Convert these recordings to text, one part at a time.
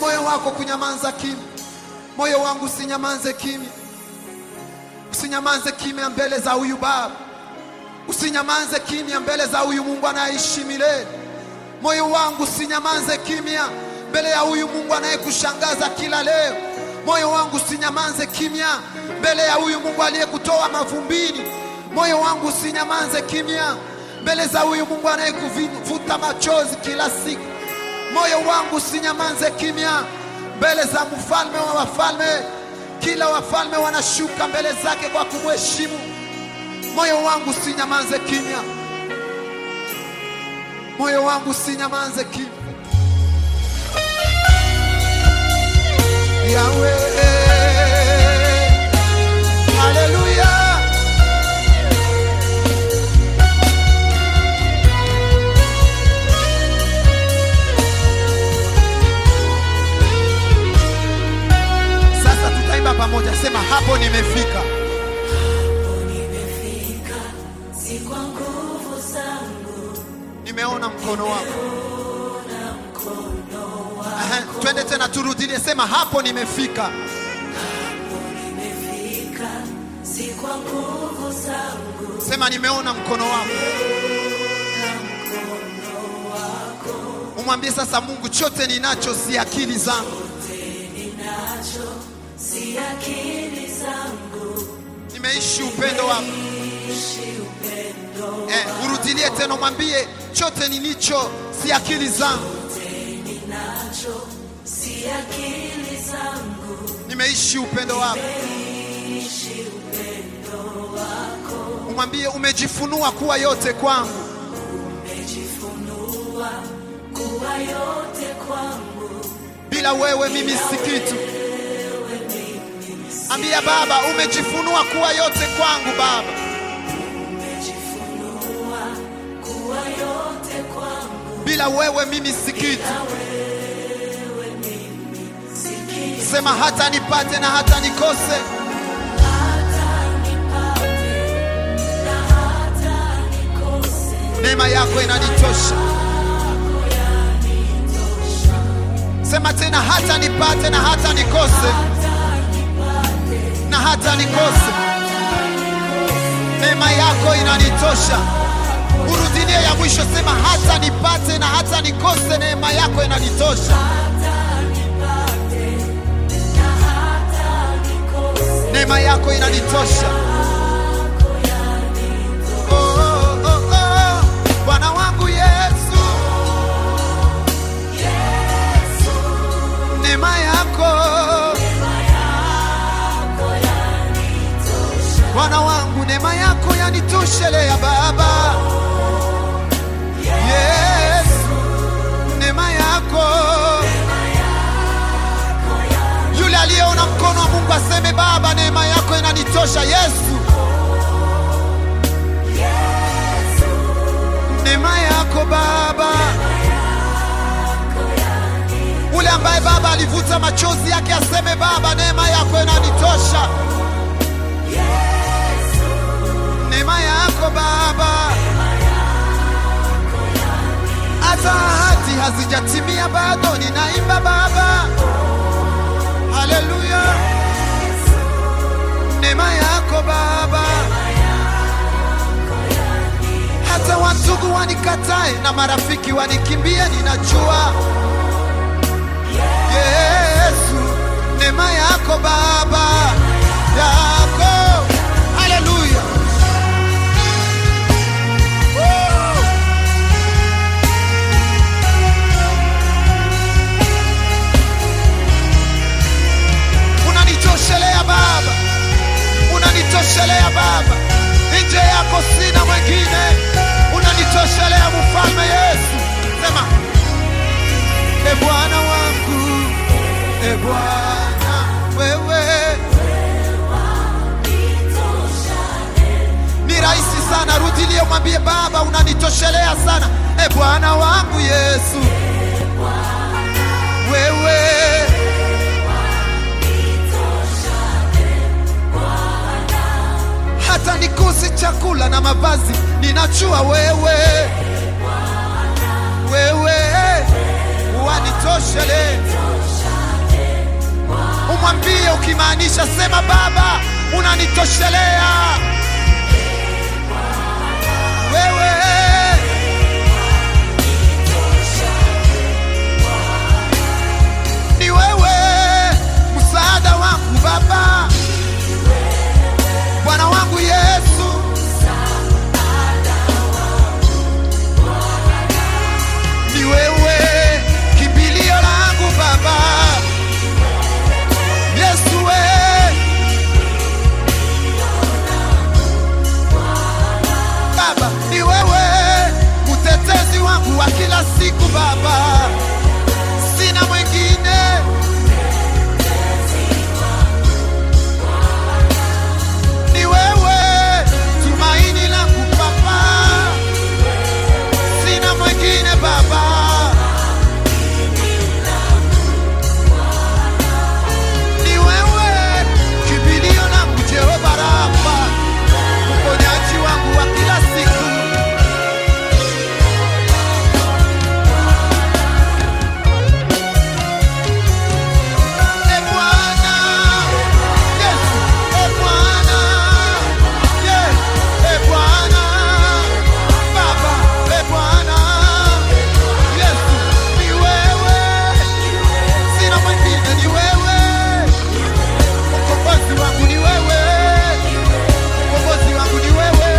moyo wako kunyamaza kimya. Moyo wangu usinyamanze kimya, usinyamanze kimya mbele za huyu Baba, usinyamanze kimya mbele za huyu Mungu anayeishi milele. Moyo wangu usinyamanze kimya mbele ya huyu Mungu anayekushangaza kila leo. Moyo wangu usinyamanze kimya mbele ya huyu Mungu aliyekutoa mavumbini. Moyo wangu usinyamanze kimya mbele za huyu Mungu anayekuvuta machozi kila siku. Moyo wangu usinyamanze kimya mbele za mfalme wa wafalme. Kila wafalme wanashuka mbele zake kwa kumheshimu. Moyo wangu usinyamanze kimya, moyo wangu usinyamanze kimya. Yawe, haleluya. Sasa tutaimba pamoja, sema hapo nimefika. Nimefika, si kwa nguvu zangu, Nimeona mkono wako. na mkono wako. Aha, twende tena turudie, sema hapo nimefika. Nimefika, si kwa nguvu zangu, Sema nimeona mkono wako. na mkono wako. Umwambie sasa Mungu, chote ninacho si akili zangu, Ninacho, si akili zangu, nimeishi upendo wako. ishi upendo Eh, urudilie tena, mwambie chote nilicho si akili zangu, ninacho, si akili zangu, nimeishi upendo wako. ishi upendo wako. Umwambie umejifunua kuwa yote kwangu, Umejifunua kuwa yote kwangu, bila wewe mimi si kitu. Ambia Baba, umejifunua kuwa yote kwangu Baba, umejifunua kuwa yote kwangu. bila wewe mimi si kitu. Sikia Sema hata nipate na hata nikose, hata nipate na hata nikose, neema yako inanitosha. Sema tena, hata nipate na hata nikose, hata nipate na hata nikose, neema yako inanitosha. Urudilie ya mwisho, sema hata nipate na hata nikose, neema yako inanitosha. hata nipate na hata nikose, Neema yako inanitosha. Oh, oh, oh, oh. Bwana wangu Yesu, Yesu, neema yako yako yanitosha. Bwana wangu, neema yako yanitoshelea Baba. Yesu, neema yako. Yule aliyeona mkono wa Mungu aseme Baba, neema yako inanitosha. Yesu, neema yako Baba. Ule ambaye Baba alivuta machozi yake aseme Baba, neema yako inanitosha. Neema yako Baba, hata ahadi hazijatimia bado, ninaimba Baba, haleluya. Neema yako Baba, hata wandugu wanikatae na marafiki wanikimbie, ninajua Yesu, neema yako Baba, yako haleluya. Woo! Unanitoshelea Baba, unanitoshelea Baba, nje yako sina mwingine. Unanitoshelea mfalme Yesu, sema e Bwana wangu, e Bwana wewe ni rahisi sana. Rudilie, mwambie Baba, unanitoshelea sana. E Bwana wangu Yesu, wewe hata nikose chakula na mavazi, ninajua wewe, wewe wanitoshele. ukimaanisha sema baba unanitoshelea wewe ni wewe msaada wangu baba bwana wangu yesu ni wewe kimbilio langu baba yesu we baba ni wewe utetezi wangu wa kila siku baba sina mwingine ni wewe tumaini langu baba sina mwingine baba ni wewe kimbilio langu jehova rafa uponyaji wangu wa kila siku E Bwana, Yesu, e Bwana, Yes, e Bwana, Baba, e Bwana, Yesu, ni wewe, sina mwingine, ni wewe, ukombozi wangu ni wewe, ukombozi wangu ni wewe.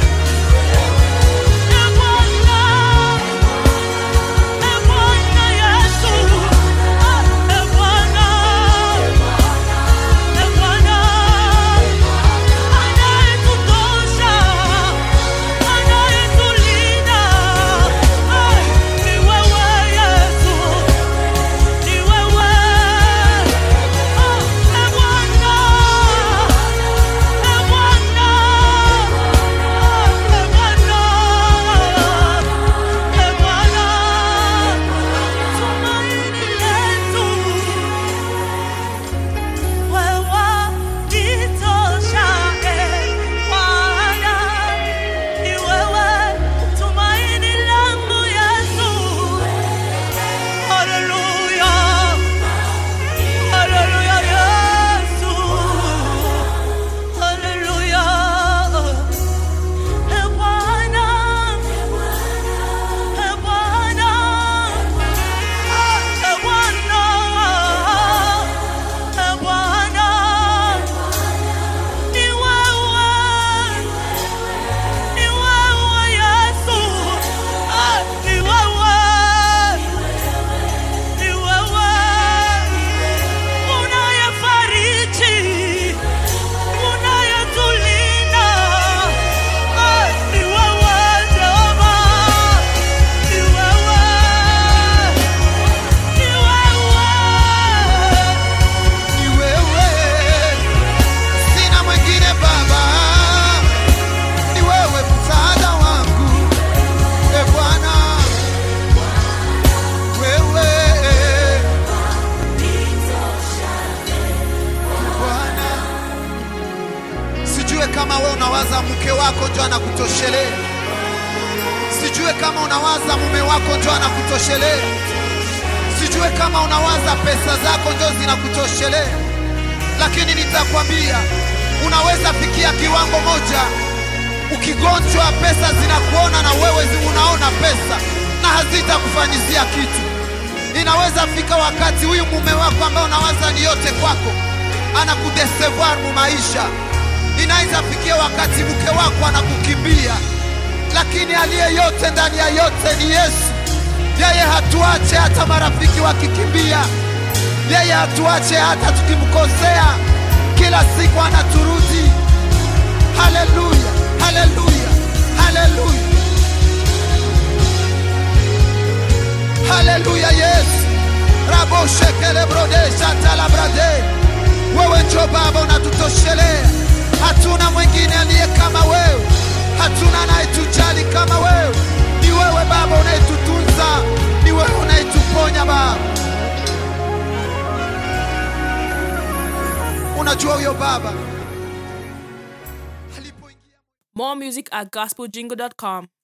Ni wewe, sina mwingine Baba, ni wewe msaada wangu, e Bwana, wewe Bwana. Sijue kama wewe unawaza mke wako ndio anakutoshelea, sijue kama unawaza mume wako ndio anakutoshelea sijue kama unawaza pesa zako ndio zinakutoshelea, lakini nitakwambia unaweza fikia kiwango moja, ukigonjwa pesa zinakuona na wewe zi- unaona pesa na hazitakufanyizia kitu. Inaweza fika wakati huyu mume wako ambaye unawaza ni yote kwako anakudesevoir mu maisha. Inaweza fikia wakati mke wako anakukimbia, lakini aliye yote ndani ya yote ni Yesu. Yeye hatuache hata marafiki wakikimbia, yeye hatuache hata tukimkosea, kila siku anaturudi. Haleluya, haleluya, haleluya, haleluya! Yesu raboshekele brode shatala brade, wewe njo Baba unatutoshelea, hatuna mwingine aliye kama wewe, hatuna anayetujali kama wewe. Ni wewe Baba unayetutunza, ni wewe unayetuponya Baba. Unajua huyo Baba alipoingia More music at gospeljingle.com.